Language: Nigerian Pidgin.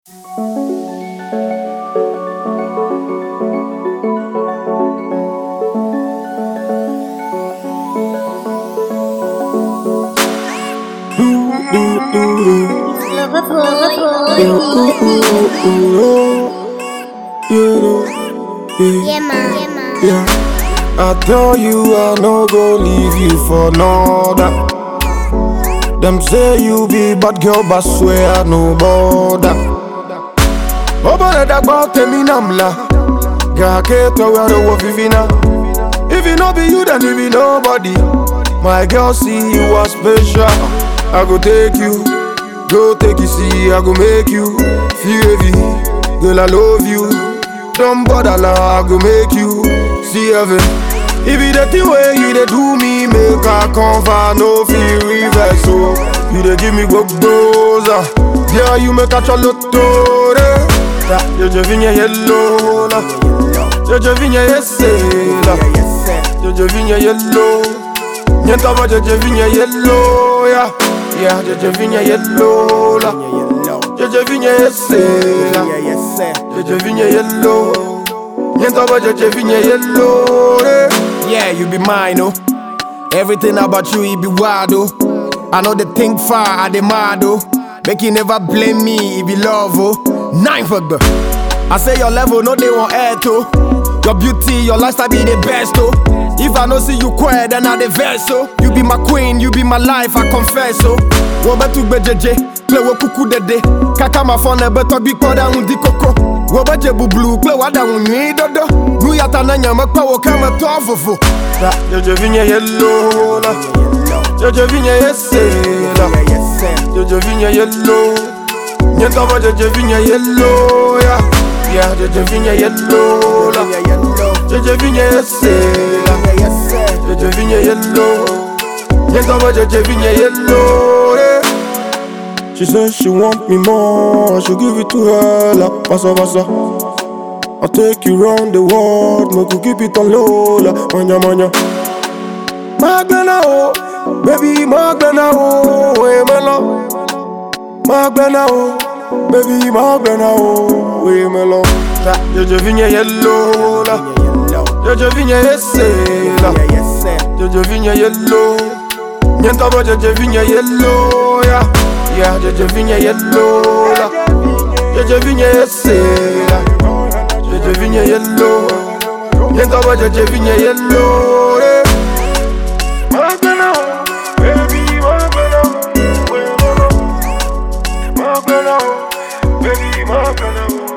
Yeah, man. Yeah, man. Yeah. I tell you I no go leave you for another. Them say you be bad girl, but swear I no bother. Oba da gba temi namla. Ga ke to where the wolf vivina. If it no be you, then it be nobody. My girl, see you are special. I go take you, go take you, see, I go make you feel heavy. Girl, I love you. Don't bother, la, I go make you see heaven. If it the thing where you dey do me, make I convert, no feel reverse. So you dey give me go goza. Yeah, you make a chalotore. Je je vigne yellow la. Je je vigne yesela. Je je vigne yellow. Niente ma je je vigne yellow ya. Yeah, je je vigne yellow la. Je je vigne yesela. Je je vigne yellow. Niente ma je je vigne yellow. eh. Yeah, you be mine, oh. Everything about you, it be wild, oh. I know they think far, I demand, oh. Make you never blame me, it be love, oh. Nine for the. I say your level, no, they want air, too. Your beauty, your lifestyle be the best, oh. If I don't see you quiet, then I the verse, oh. You be my queen, you be my life, I confess, oh. Wo betu bejeje, play wo kuku dede. Kaka ma phone, beto bi koda undi koko. Wo beje bublu, play wada unyi dodo. Nu yata na nyama kwa wo kama to fufu. Je je vigne yellow la. Je je vigne yesela. Je je vigne yellow. Niente ma je je vigne yellow ya. Yeah, je je vigne yellow la. Je je vigne yesela. Je je vigne yellow. Niente ma je je vigne yellow. eh. She said she want me more, I should give it to her like pasa pasa. I'll take you round the world, make you keep it on low like manya manya. Magbena o, baby Magbena o, we melo. Magbena o, baby Magbena o, we melo. Ta, je je vigne yellow la, je je vigne yesela, je je vigne yellow. Niente ma je je vigne yellow ya, yeah je je vigne yellow la, je je vigne yesela, je je vigne yellow. Niente ma je je vigne yellow. eh. Magbena o, baby Magbena o, we melo. Magbena o, baby Magbena o.